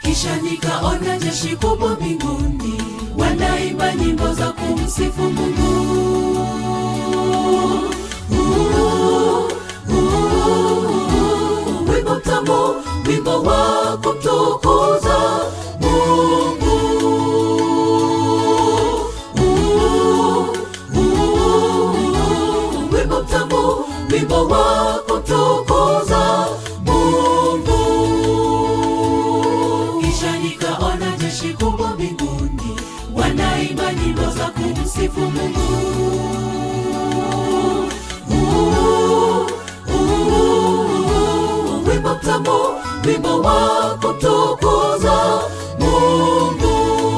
kisha nikaona jeshi kubwa mbinguni wanaimba nyimbo za kumsifu mungu Uh, uh, wimbo mtamu wimbo wa kumtukuza mungu Uh, uh, wimbo mtamu wimbo wa kumtukuza mungu kisha nikaona jeshi kubwa mbinguni wanaimba nyimbo za kumsifu mungu Uh, uh, wimbo mtamu wimbo wa kumtukuza mungu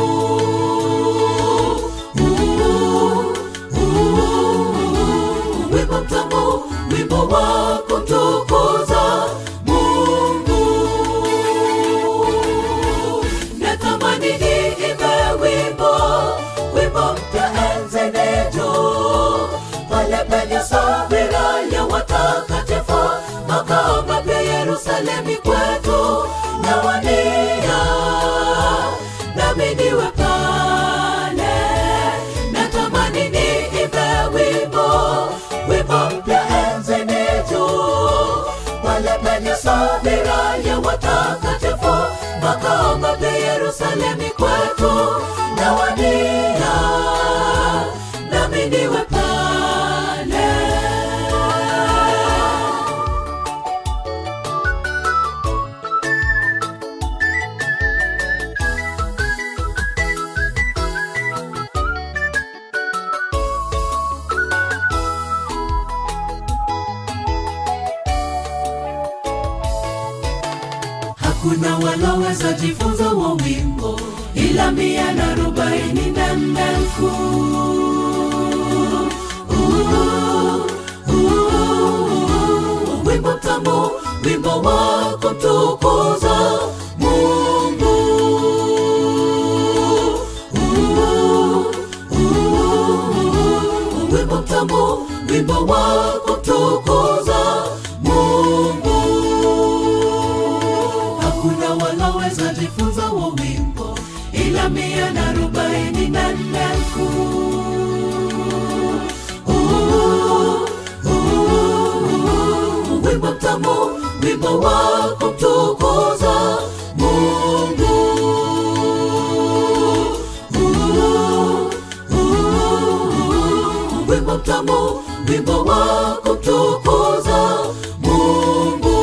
Uh, uh, wimbo mtamu wimbo wa kumtukuza mungu natamani niimbe wimbo wimbo mpya enzenejo pale penye sabira ya watakatifu makao mapya yerusalemi kwetu nawania nami niwe pale natamani niimbe wimbo wimbo mpya enzenejo pale penye sabira ya watakatifu makao mapya yerusalemi kwetu nawania nami niwe pale hakuna waloweza jifunza wa wimbo ila mia na arobaini na nne elfu Uh, uh, wimbo mtamu wimbo wa kumtukuza mungu Uh, uh, wimbo mtamu wimbo wa kumtukuza mungu hakuna waloweza jifunza wa wimbo ila mia na arobaini na nne elfu Uh, uh, wimbo mtamu wimbo wa kumtukuza mungu Uh, uh, wimbo mtamu wimbo wa kumtukuza mungu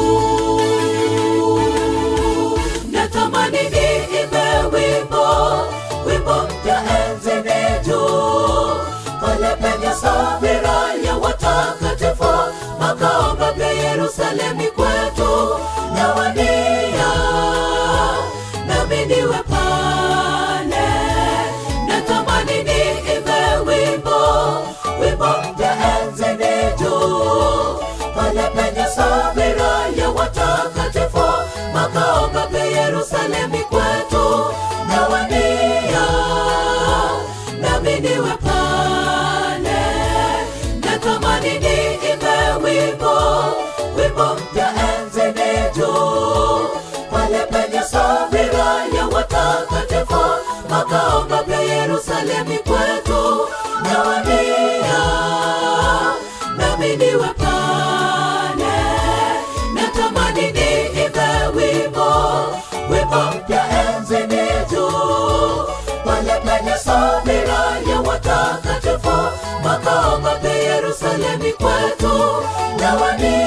natamani niimbe wimbo wimbo mpya enzenejo pale penye sabira ya watakatifu makao mapya yerusalemi kwetu nawania nami niwe pale natamani niimbe wimbo wimbo mpya enzenejo pale penye sabira ya watakatifu makao mapya yerusalemi kwetu nawania nami niwe pale natamani niimbe wimbo wimbo mpya enzenejo pale penye sabira ya watakatifu makao mapya yerusalemi kwetu nawania nami niwe pale natamani niimbe wimbo wimbo mpya enzenejo pale penye sabira ya watakatifu makao mapya yerusalemi kwetu nawania